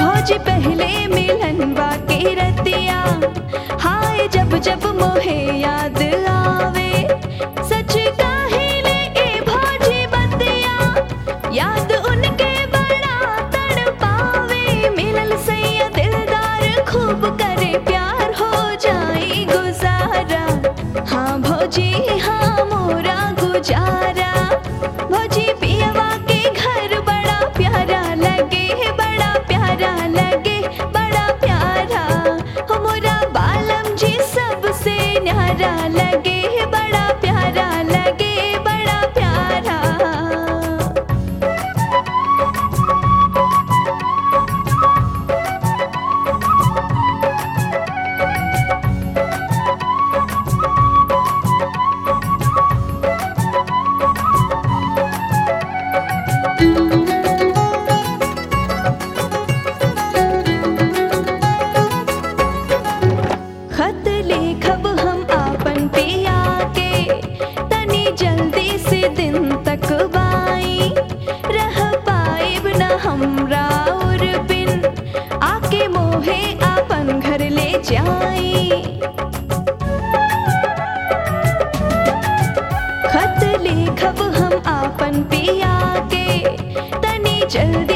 भौजी पहले मिलनवा के रतिया हाय जब जब मोहे याद आवे सच काहिले ए भौजी बतिया याद उनके बड़ा तड़पावे मिलल सैया दिलदार खूब करे प्यार हो जाई गुजारा हाँ भौजी हाँ मोरा गुजारा भौजी पियवा के घर बड़ा प्यारा लगे बड़ा प्यारा लगे बड़ा प्यारा हो मोरा बालम जी सबसे न्यारा लगे बड़ा प्यारा लगे बड़ा प्यारा खत लेखब हम आपन पिया के तनी जल्दी से दिन तक बाई रह पाइब न हमरा और बिन आके मोहे आपन घर ले जाई खत लेखब हम आपन पिया के तनी जल्दी